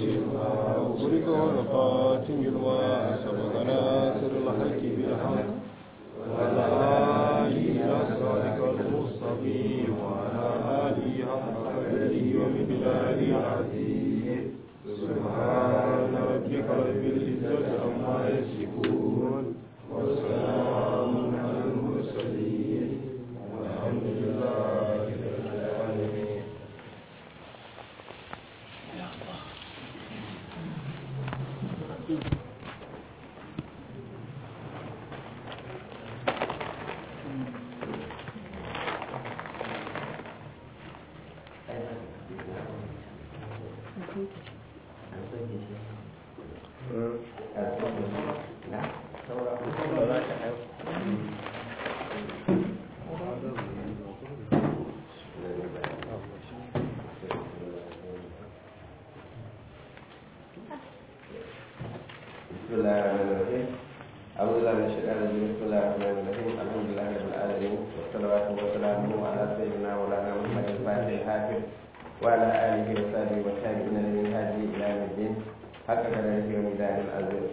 لما أغلق والخاتم لما سبق ناصر الحق بالحق والهادي إلى صراطك المستقيم وعلى آله حق قدره ومقداره العظيم سبحان ربك رب العزة عما يصفون وسلام على المرسلين والحمد لله رب العالمين بسم الله الرحمن الرحيم أعوذ بالله من الشيطان الرجيم بسم الله الرحمن الرحيم الحمد لله رب العالمين والصلوات والسلام على سيدنا مولانا محمد الفاتح الحافظ وعلى آله وصحبه والتابعين من هذه إلى يوم الدين حق قدره وميزان العظيم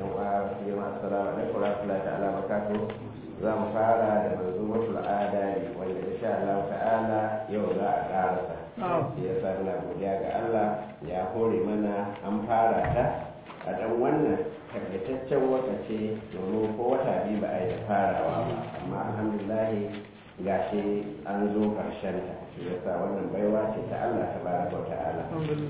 جماعة السلام عليكم ورحمة الله تعالى وبركاته za mu fara da manzumatul adari wanda insha Allah ta'ala yau za a karasa shi ya sa muna godiya ga Allah ya hore mana an fara ta a dan wannan takaitaccen wakace domin ko wata biyu ba a yi da farawa ba amma alhamdulillah gashi an zo karshen ta shi ya sa wannan baiwa ce ta Allah ta baraka wa ta'ala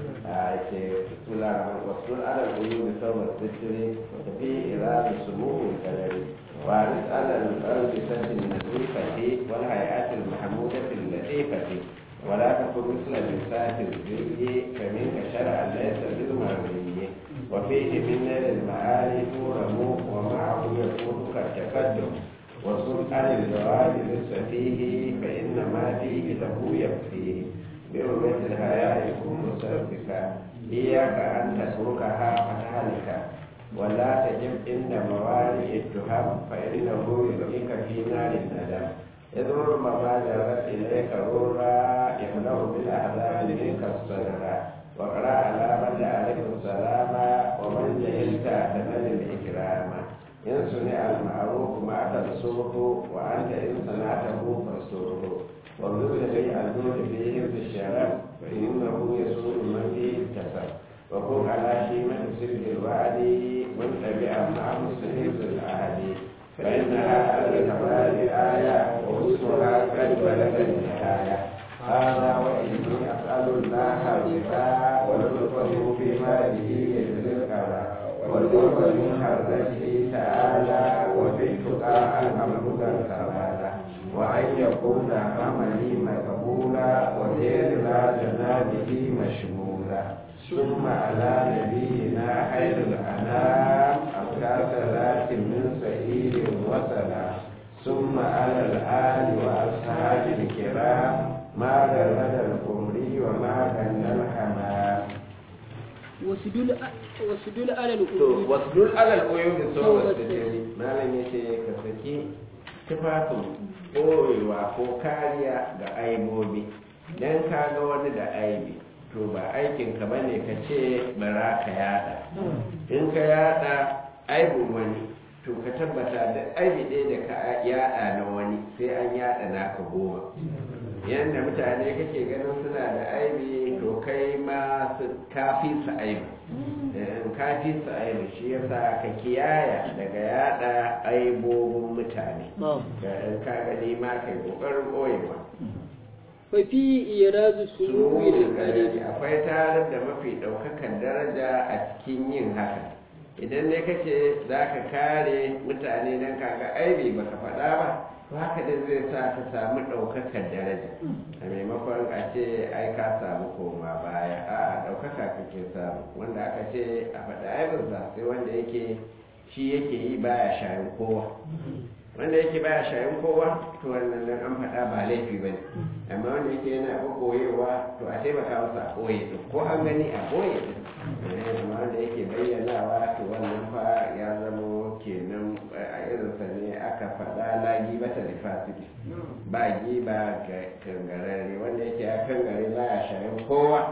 a ce sula rahman wasul alal uyubi sawar zikri tafi iradu sumuhu kalari وارث على الألبسة النظيفة والهيئات المحمودة اللطيفة ولا تكن مثل لسات الزي فمنك شرعا ليس بالمرئي وفيه من نيل المعالي تورم ومعه يكون كالتقدم وصل عن الجواب للسفيه فإنما فيه له يكفيه برؤية الحياة يكون مسبكا إياك أن تتركها فتهلك ولا تجب عند موالي التهم فإنه يلقيك في نار الندم إذ ربما جرت إليك رورا يمنع بالأحزان منك الصدر وقرأ على من عليه السلام ومن جهلت تنل الإكرام إن صنع المعروف ما تنصره وأنت إن صنعته فاستره وابذل لي الجود في حفظ الشرف فإنه يسود من فيه الكسب وكن على شيمة سلك الوعد منتبعا مع مستحيز العهد فإنها على الكمال آية ووصفها قد بلغ النهاية هذا وإني أسأل الله بها ولطفه فيما به يجزي القرى والقرب من حضرته تعالى وفي التقى أن أملك الكمال وأن يكون عملي مقبولا ودير لا جنابه مشمولا ثم على نبينا خير الأنام أبقى صلاة من سعيد وسلام ثم على الآل وأصحاب الكرام ما غرد القمري وما غنى الحمام wasudul alal to wasdul alal uyubi saboda sirri malam yace ka saki tufafin ɓoyewa ko kariya ga aibobi dan ka ga wani da aibi to ba aikin ka bane ka ce bara ka yada in ka yada aibin wani to ka tabbata da aibi ɗaya da ka yada na wani sai an yada naka goma yadda mutane kake ganin suna da aibi to kai ma kafi su aibi kafi su aibi shi yasa ka kiyaya daga yada aibobin mutane in ka gani ma kai kokarin ɓoyewa fafi irazu suluwi da kare akwai tarar da mafi ɗaukakan daraja a cikin yin haka idan ne kace za ka kare mutane don kaga aibi baka faɗa ba to haka da zai sa ka samu ɗaukakan daraja a maimakon a ce ai ka samu koma baya a ɗaukaka kake samu wanda aka ce a faɗa aibinsa sai wanda yake shi yake yi baya shayin kowa wanda yake baya shayin kowa to wannan nan an faɗa ba laifi ba ne amma wanda yake yana ɓoyewa to a taimaka masa a ɓoye ɗin ko an gani a ɓoye ɗin amma wanda yake bayyanawa to wannan fa ya zama kenan a irinsa ne aka faɗa lagi bata da fasiki ba giba ga kangarare wanda yake ya kangare baya shayin kowa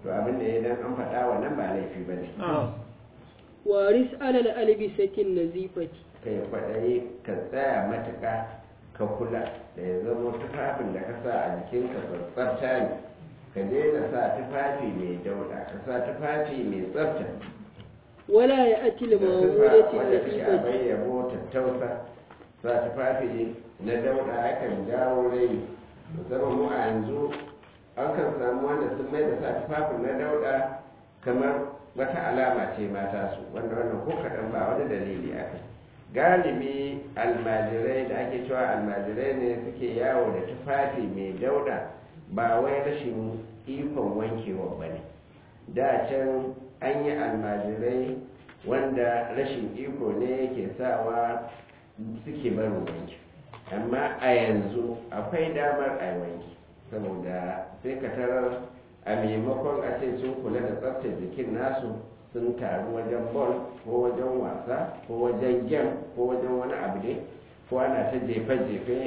to abin da ya dan an faɗa wannan ba laifi ba ne waris alal albisatin nazifati kai kwaɗayi ka tsaya matuƙa ka kula da ya zama tufafin da ka sa a jikinka tsafta ne ka daina sa tufafi mai dauɗa ka sa tufafi mai tsafta wala ya ati da tufa limamudati wanda take a nazifati bayyabo tattausa sa tufafi na dauɗa yakan jawo rai musamman mu a yanzu an kan samu wanda sun mai da sa tufafin na dauɗa kamar wata alama ce mata su wanda wannan ko kaɗan ba wani dalili aka galibi almajirai da ake cewa almajirai ne suke yawo da tufafi mai dauɗa ba wai rashin ikon wankewa ba ne da can an yi almajirai wanda rashin iko ne yake sawa suke barin wanki amma a yanzu akwai damar a yi wanki saboda sai ka tarar a maimakon a ce sun kula da tsaftar jikin nasu sun taru wajen bol ko wajen wasa ko wajen gem ko wajen wani abu ne ko ana ta jefe-jefe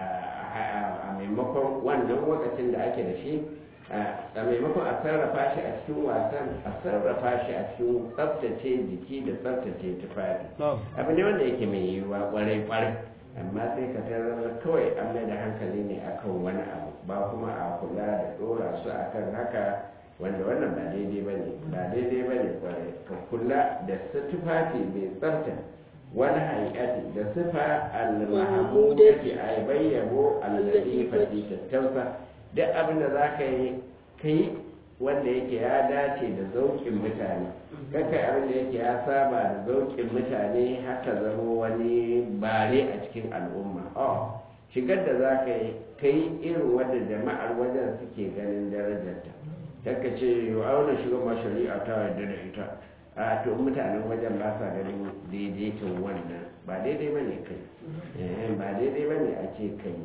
a maimakon wannan lokacin da ake da shi a maimakon a sarrafa shi a cikin wasan a sarrafa shi a cikin tsaftace jiki da tsaftace tufafi abu ne wanda yake mai yiwuwa kwarai kwarai amma sai ka tarar kawai an mai da hankali ne akan wani abu ba kuma a kula da dora su akan haka wanda wannan ba daidai ba ne ba daidai ba ne kwarai ka kula da su tufafi mai tsafta wani haikati da sifa al-mahamudati a bayyabo al-latifati tattausa duk abin da za ka yi ka yi wanda yake ya dace da zauƙin mutane kakai abin da yake ya saba da zauƙin mutane haka zama wani bare a cikin al'umma oh shigar da za ka yi ka yi irin wadda jama'ar wajen suke ganin darajarta kakka ce yau auna shiga ma shari'a ta yarda da ita a to mutanen wajen ba sa ganin daidaiton wannan ba daidai ba ne kai ba daidai ba ne a ce kai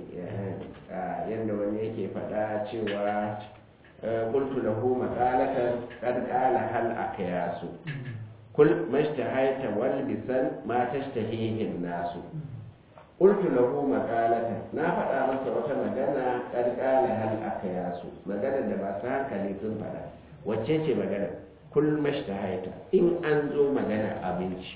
yadda wani yake faɗa cewa قلت له مقالة قد قال هل أقياس كل ما اشتهيت والبسا ما تشتهيه الناس قلت له مقالة na faɗa masa wata magana قد قال هل أقياس magana da ba su hankali sun faɗa wacce ce magana kul mashtahaita in an zo magana abinci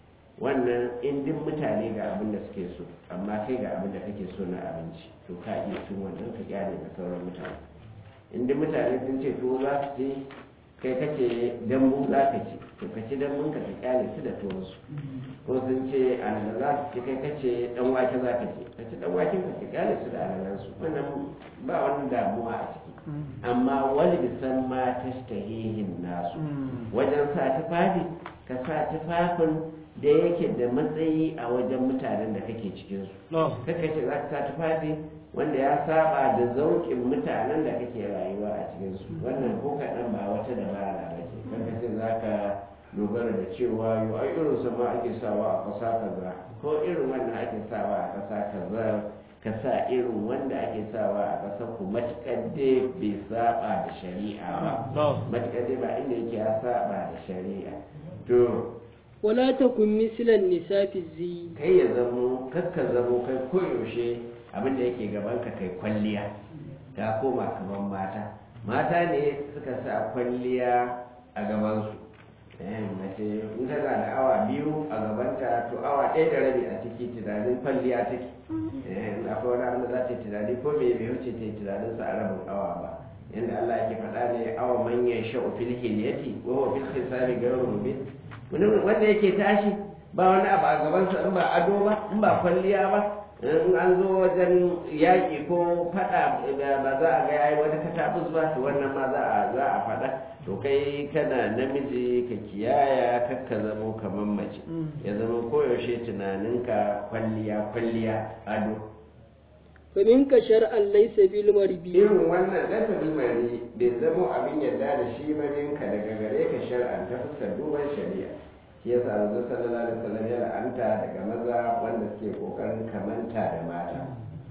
wannan in duk mutane ga abin da suke so amma kai ga abin da kake so na abinci to ka iya cin wannan ka kyale da sauran mutane inda mutane sun ce to za su ce kai kace dambu za ka ci to ka ci dambun ka ka kyale su da tuwon su ko sun ce alala za su ci kai kace dan wake za ka ci ka ci dan waken ka ka kyale su da alalan su wannan ba wani damuwa a ciki amma wani bisan ma tashtahihin nasu wajen sa tufafi ka sa tufafin da yake da matsayi a wajen mutanen da kake cikin su kaka ce za ka sa tufafi wanda ya saba da zauƙin mutanen da kake rayuwa a cikin su wannan ko kaɗan ba wata dabara ba ce kanka ce za ka dogara da cewa yau ai irin su ma ake sawa a ƙasa kaza ko irin wannan ake sawa a ƙasa kaza ka sa irin wanda ake sawa a ƙasar ku matuƙar dai bai saba da shari'a ba matuƙar dai ba inda yake ya saba da shari'a to wala takun mislan nisafi zi kai ya zamo kakka zamo kai koyaushe abin da yake gaban ka kai kwalliya ta koma kamar mata mata ne suka sa kwalliya a gabansu mace in tana da awa biyu a gabanta to awa ɗaya da rabi a ciki tunanin kwalliya take akwai wani abin da za ta yi tunani ko me bai wuce ta yi tunanin sa a rabin awa ba yadda Allah yake faɗa ne awa manyan sha'u fil hilyati wa huwa fil hisabi ghayru mubin wanda yake tashi ba wani abu a gabansa in ba ado ba in ba kwalliya ba in an zo wajen yaƙi ko faɗa ba za a ga yayi wata katabus ba to wannan ma za a za a faɗa to kai kana namiji ka kiyaya kakka zamo kamar mace ya zama koyaushe tunaninka kwalliya kwalliya ado fa minka shar'an laysa bil marbi irin wannan lasa bilmari bai zamo abin yarda da shi ba minka daga gare ka shar'an ta fuskar duban shari'a shi yasa manzo sallallahu alaihi wasallam ya la'anta daga maza wanda suke kokarin kamanta da mata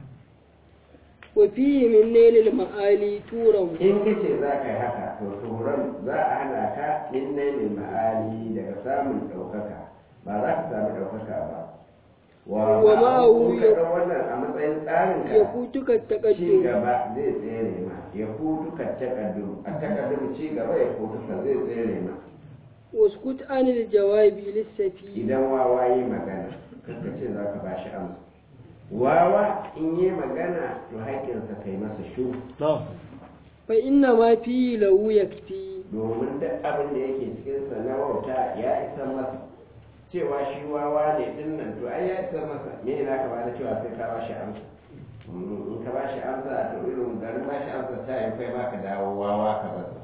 wa fihi min nailil ma'ali turan in kace za ka yi haka to turan za a hana ka min nailil ma'ali daga samun ɗaukaka ba za ka samu ɗaukaka ba wa Wa ma'ahu ma'ahu ka ɗau wannan a matsayin tsarin ka ya futuka ci taqaddum gaba zai tsere ma ya hutu ka takaddum a takaddum ci gaba ya hutu ka zai tsere ma waskut anil jawabi lissafi idan wawa yi magana kanka ce za ka bashi amsa wawa in yi magana to haƙƙinsa kai masa shu fa inna ma fi lahu yakfi domin duk abin da yake cikinsa na wauta ya isa masa cewa shi wawa ne din nan to ai ya isa masa me ne ka bada cewa sai ka bashi amsa Mm, in ka bashi amsa to irin garin bashi amsa ta yi kai ma ka dawo wawa ka basa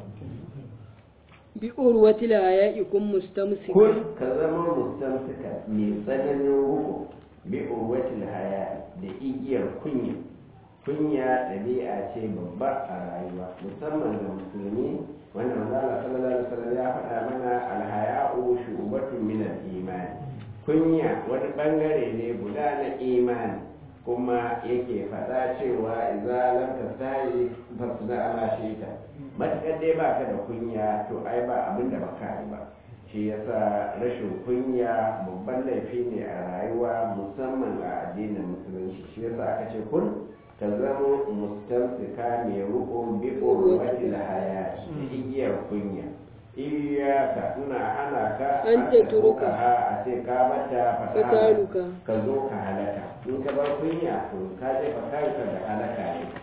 bi urwati la ya'ikum mustamsik kun ka zama mustamsika mai tsananin ruko bi urwatil haya da igiyar kunya kunya ɗabi'a ce babba a rayuwa musamman ga musulmi wanda manzo Allah sallallahu alaihi wasallam ya faɗa mana alhaya'u shu'batun min al-iman kunya wani bangare ne guda na imani kuma yake faɗa cewa idza lam tastahi fasna ala shayta matakar dai baka da kunya to ai ba abin da baka yi ba shi yasa rashin kunya babban laifi ne a rayuwa musamman a addinin musulunci shi yasa aka ce kun ka zama mustamsika mai rukun bi urwati haya da igiyar kunya iyaka ina hana ka An aka tatruka. a ce ka mata fata fataluka ka zo ka halaka in ka bar kunya to ka jefa kanka da halaka ne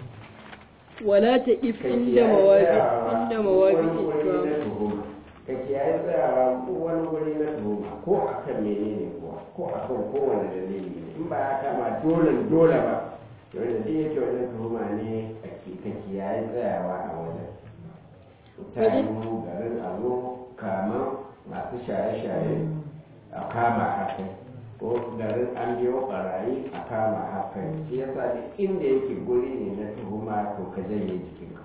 wala taqif inda mawaqif inda mawaqiq islam ka kiyaye tsayawa ko wani wuri na tuhuma ko akan menene kuwa ko akan kowane dalili ne in ba ya kama dole dole ba to wanda duk yake wajen tuhuma ne ka kiyaye tsayawa a wajen ta yi garin a zo kama masu shaye-shaye a kama hakan ko garin an biyo barayi a kama hakan shi yasa duk inda yake guri ne na tuhuma to ka janye jikinka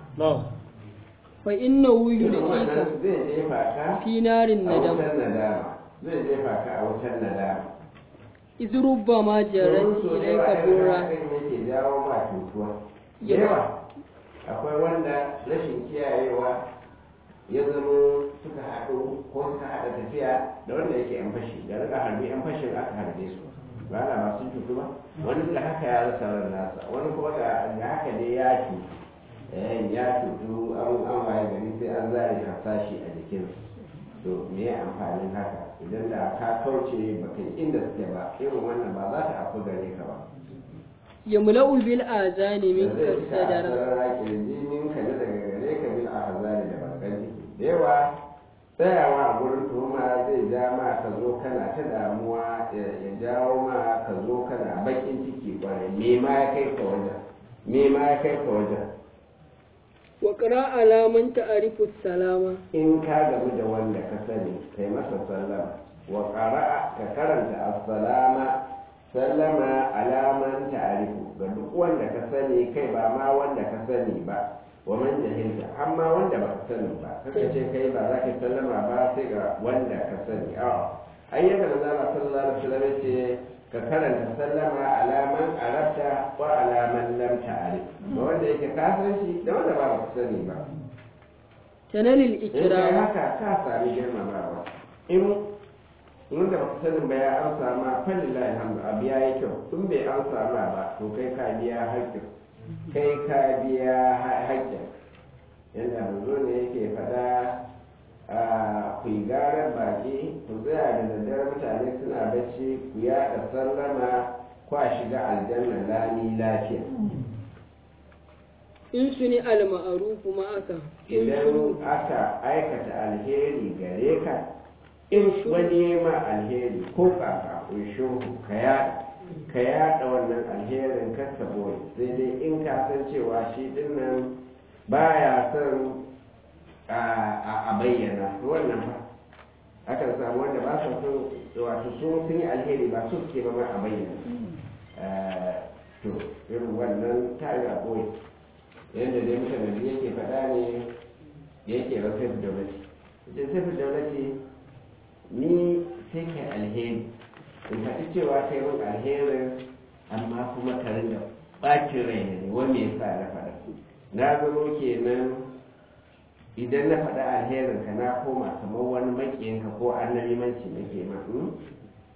fa innahu irin yulqika wannan zai jefa ka fi narin a nadam wutar nadama zai jefa ka a wutar nadama iz rubbama jarat Domin so da yawa ilayka irin burra hakan yake jawo ma cutuwa da Ya- yawa akwai wanda rashin kiyayewa ya zama suka haɗu ko suka haɗa tafiya da wanda yake yan fashi da rika harbi yan fashin aka harbe su ba na masu cutu ba wani da haka ya rasa ran nasa wani kuma da da haka dai ya cutu eh ya cutu an an waye gari sai an zare hasashi a jikinsa to me ya amfanin haka idan da ka kauce baka yi inda suke ba irin wannan ba za ta afu gare ka ba yamla'u bil azani da minka zai cika sadara sarara kirjinin ka na daga gare ka bil ahzani da bakan ciki da yawa tsayawa a gurin tuhuma zai ja ma ka zo kana ta damuwa ya ya jawo ma ka zo kana bakin ciki kwarai me ma ya kai ka wajen me ma ya kai ka wajen wa qra ala man ta'rifu salama in ka gamu da wanda ka sani kai masa sallama wa qara'a ka karanta assalama sallama alaman ta'rifu ga duk wanda ka sani kai ba ma wanda ka sani ba wa man jahilta amma wanda ba ka sani ba kaka ce kai ba za ka yi sallama ba sai ga wanda ka sani a ayyukan da zama sallallahu alaihi wasallam ce ka karanta sallama alaman arabta wa alaman lam ta'rif ga wanda yake ka san shi da wanda ba ka sani ba tanalil in kai ikram haka ka sami girmamawa in wanda ba sanin ba ya amsa ma falillahi alhamdu abu ya yi kyau in bai amsa ma ba to kai ka biya haƙƙin kai ka biya ha- haƙƙin yadda manzo ne yake faɗa a ku yi garar baki ku tsaya da daddare mutane suna bacci ku yaɗa sallama kwa shiga aljanna lami lafiya in suni al ma'ruf ma'aka in idan suni aka aikata alheri gare ka in wani ya ma alheri ko kaka shuru ka yada ka yada wannan alherin kasa boye sai dai in ka san cewa shi dinnan baya son a a bayyana to wannan fa akan samu wanda ba sa son wato sun sun yi alheri ba su suke ba ma a bayyana Eh, to irin wannan ta yi a boye yadda dai mutane da yake faɗa ne yake ba sai daulati ita sai daulati ni sai kai alheri in faɗi cewa kai min alherin amma kuma ka rinda ɓacin rai ne wani ya sa na faɗa na zama kenan idan na faɗa alherin ka na koma kamar wani makiyinka ko annabimanci nake ma hmm?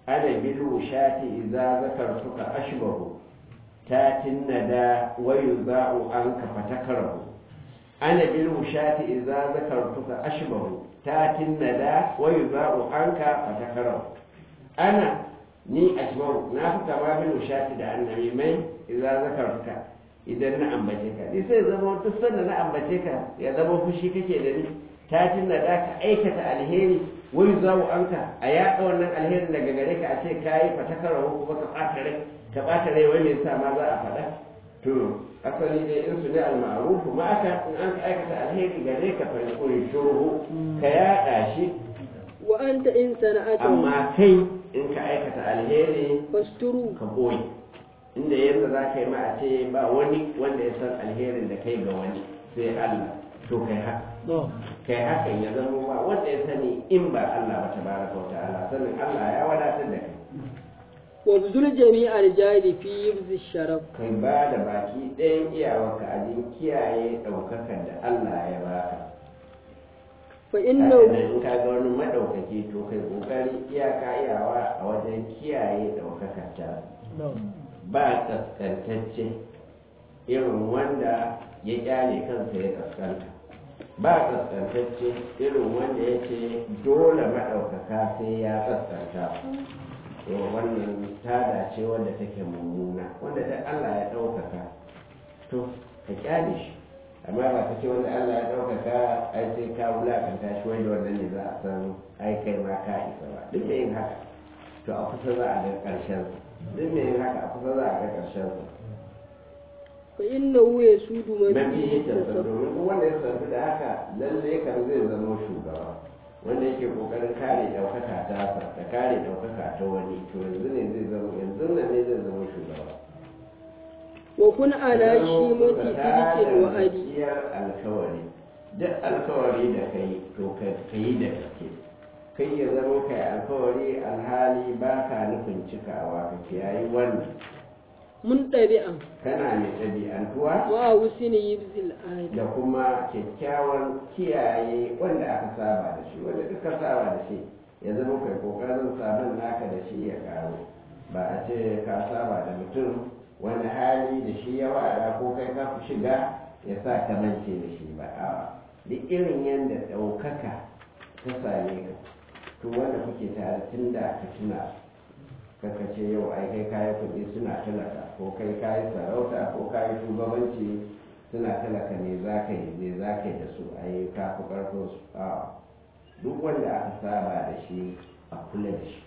ana bil wushati idza zakartuka ashbahu tatin nada wa yuza'u anka fatakarahu ana bil wushati idza zakartuka ashbahu tatin nada wa yuza'u anka fatakarahu ana ni ashbahu na fi kama bil wushati da annabi mai idza zakartuka idan na ambace ka ni sai zama duk sanda na ambace ka ya zama fushi kake da ni tatin nada ka aikata alheri wani zawo anka a yaɗa wannan alherin daga gare ka a ce ka yi fatakarahu kuma ka ɓata rai ka ɓata rai wai me yasa ma za a faɗa to asali dai in su ne al-ma'ruf ma aka in an ka aikata alheri gare ka fa yaqulu shuruhu ka yaɗa shi wa anta in sana'ata amma kai in ka aikata alheri fasturu ka boye inda yadda za ka yi ma a ce ba wani wanda ya san alherin da kai ga wani sai Allah to kai haka kai hakan ya zama ba wanda ya sani in ba Allah ba tabaraka wa ta'ala sanin Allah ya wadatar da kai wa buzul jami'ar jari fi yibzi sharaf kai ba da baki ɗayan iyawarka a jin kiyaye ɗaukakar da Allah ya baka fa Haka innahu nan in ka ga wani maɗaukaki to kai ƙoƙari iyaka iyawa a wajen kiyaye ɗaukakar ta ba kaskantacce irin wanda ya kyale kansa ya kaskanta ba kaskantacce irin wanda ya ce dole maɗaukaka sai ya kaskanta to wannan tada ce wanda take mummuna wanda da Allah ya ɗaukaka to ka kyale shi amma ba ka ce wanda Allah ya ɗaukaka ai sai ka wulakanta shi wanda wannan ne za a san ai kai ma ka isa ba duk da yin haka to a kusa za a ga ƙarshen duk da yin haka a kusa za a ga ƙarshen sa fa innahu yasudu man mafi fihi yake sa domin duk wanda ya sarfi da haka lalle kan zai zama shugaba wanda yake kokarin kare ɗaukaka ta sa da kare ɗaukaka ta wani to yanzu ne zai zama yanzu nan ne zai zama shugaba wa kun ala shimati sidqil wa'adi gaskiyar alkawari duk alkawari da kai to ka yi da gaske kai ya zama kai alkawari alhali ba ka nufin cikawa ka kiyayi wannan mun ɗabi'an kana mai ɗabi'antuwa wa husni yibzil adi da kuma kyakkyawan kiyaye wanda aka saba da shi wanda duka saba da shi ya zama kai kokarin sabon naka da shi ya karu ba a ce ka saba da mutum wani hali da shi ya wada ko kai ka fi shiga ya sa ka mance da shi ba a duk irin yadda ɗaukaka ta same ka to wanda kuke tare tun da ka tuna kaka ce yau ai kai kayi kuɗi suna talaka ko kai kayi sarauta ko kayi shugabanci suna talaka ne za ka yi ne za ka yi da su ai ka fi ƙarfin su a duk wanda aka saba da shi a kula da shi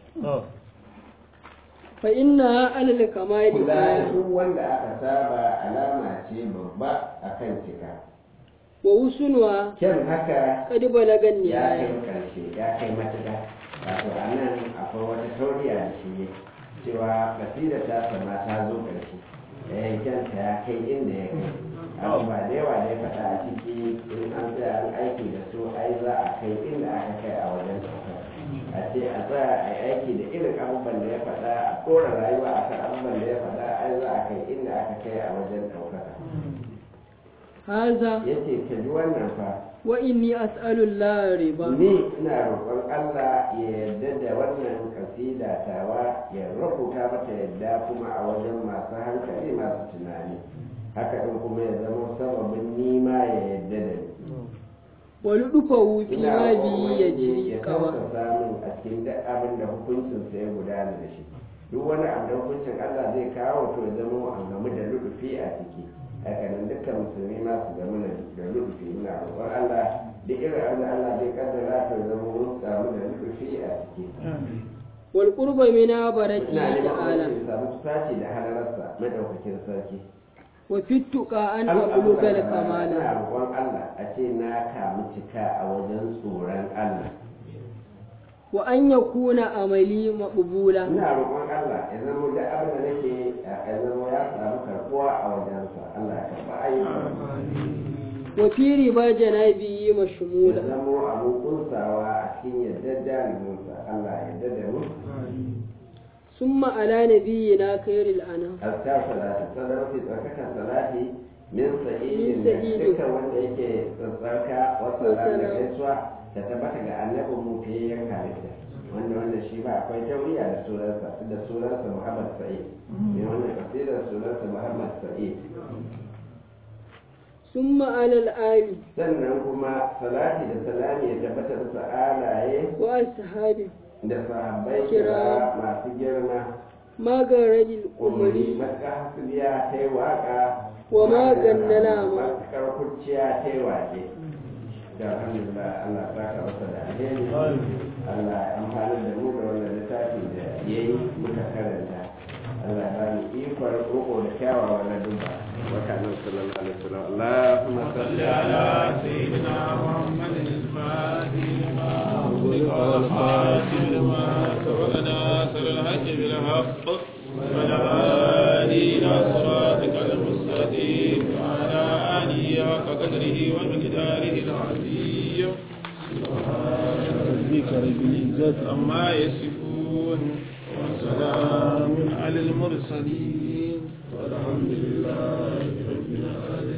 fa inna alal kamali kula da aya duk wanda aka saba alama ce babba akan cika wa husnuha kyan haka qad balagan ya nihaya kai karshe ya kai matuƙa wato a nan akwai wata tauriya da shi cewa kasida ta sama ta zo ƙarshe eh kyanta ya kai inda ya kai abu ba da yawa da ya faɗa a ciki in an tsaya an aiki da su ai za a kai inda aka kai a wajen ɗaukar a ce a tsaya a yi aiki da irin abubuwan da ya faɗa a ɗora rayuwa a kan abubuwan da ya faɗa ai za a kai inda aka kai a wajen ɗaukaka haza ya ce ka ji wannan fa wa inni as'alu Allah riba ni ina roƙon Allah ya yarda da wannan kasida tawa ya rubuta mata yadda kuma a wajen masu hankali masu tunani haka ɗin kuma ya zama sababin nima ya yarda da ni wa ludufahu fi ina ma roƙon bi Ubangiji yajri ya qawa tausasa min a cikin duk abin da hukuncinsa ya gudana da shi duk wani abu da hukuncin Allah zai kawo to ya zama a gamu da ludufi a ciki haka nan dukkan musulmi ma su gamu da ludufi ina roƙon Allah duk irin abin da Allah zai kaddara to ya zama mun samu da ludufi a ciki wal qurba min barati ina neman ta'ala Ubangiji ya samu sace da halararsa madaukakin sarki wa fittuqa an Allah abluga al ina kamala roƙon Allah a ce na kamu cika a wajen tsoron Allah wa an yakuna amali maqbula ina roƙon Allah ya zama da abin da nake ya zama ya samu karɓuwa a wajensa Allah ya karɓa ayyukan wa fi riba janabi ya mashmula zama abin kunsawa a cikin yardar jaliminsa Allah ya yarda da mu summa ala nabiyyina khairil anam azkar salati sadar fi tsarkakan salati min Min sa'idin sa'idin. dukkan wanda yake tsarka wa wasallam da Wassalam. gaisuwa da tabbata ga annabin mu fiye yan halitta wanda wanda shi ba akwai tauriya da sunansa da sunansa Muhammad Sa'id ne wannan kasidar sunansa Muhammad Sa'id summa alal ali sannan kuma salati da salami ya tabbata da sa'alaye wa ashabi da sahabbai Kira. kira masu girma magarajil umari umari matuƙar hasubiya ta yi waƙa Wa maganna nama. matuƙar kurciya ta yi waƙe da alhamdulillah Allah ta ka masa da alheri Allah ya amfani da mu da wannan littafi da ya yi muka karanta Allah ya bani ikon roƙo da kyawawan ladubba wata nan sallallahu alaihi wasallam Allahumma salli ala سيدنا محمد الفاتح لما أغلق والخاتم لما سبق ناصر الحج بالحق والهادي إلى صراطك المستقيم وعلى آله حق قدره ومقداره العظيم سبحان ربك رب العزة عما يصفون وسلام على المرسلين والحمد لله رب العالمين